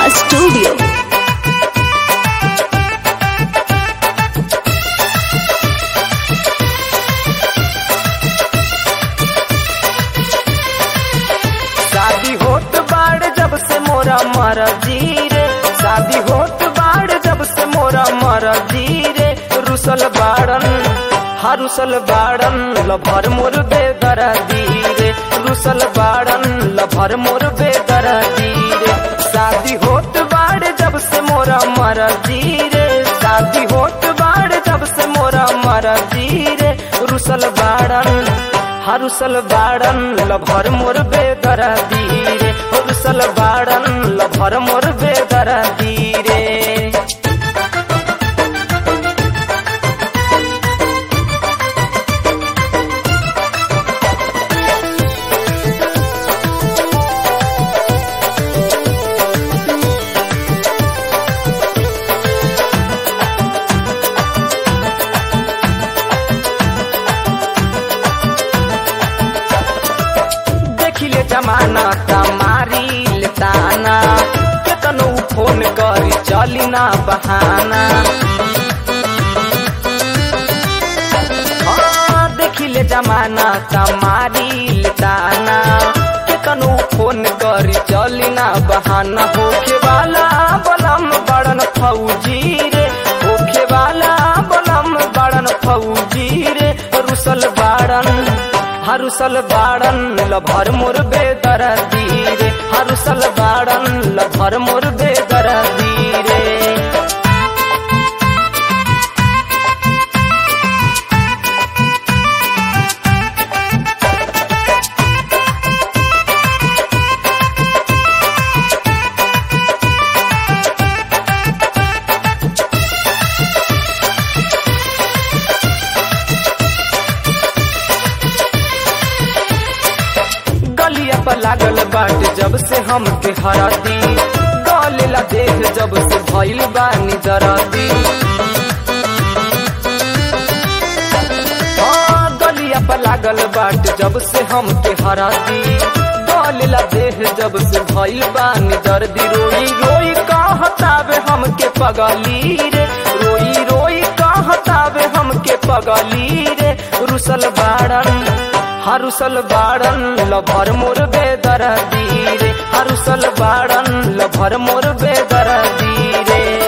Studio. शादी होत बाड़ जब से मोरा मर रे शादी होत बाड़ जब से मोरा मर रे रुसल बाड़न हरुसल बाड़न लभर मोर बेदर रे रुसल बाड़न लभर मोर बेदर रे शादी होत बाड़ जब से मोरा मर रे शादी होत बाड़ जब से मोरा मर रे रुसल बाड़न हरुसल बाड़न लभर मोर बेदर रे रुसल बाड़न लभर मोर बेदर रे देखिले जमाना तमारी लेताना केतनो फोन करी चली ना बहाना हाँ, देखिले जमाना तमारी लेताना केतनो फोन करी चली ना बहाना होखे वाला बलम बड़न फौजी रे होखे वाला बलम बड़न फौजी रे रुसल बाड़न हरुसल बाड़न लभर मोर बेदर रे हरुसल बाड़न लभर मोर बेदर रे गलिया पर लागल बाट जब से हमके हराती गलेला देख जब से भइल बानी जराती हाँ, गलिया पर लागल बाट जब से हमके हराती गलेला देह जब से भइल बानी दर्दी रोई रोई कहतावे हमके पगली रे रोई रोई कहतावे हमके पगली रे रुसल बाड़न हरुसल बाड़न लभर मोर बेदर रे हरुसल बाड़न लभर मोर बेदर रे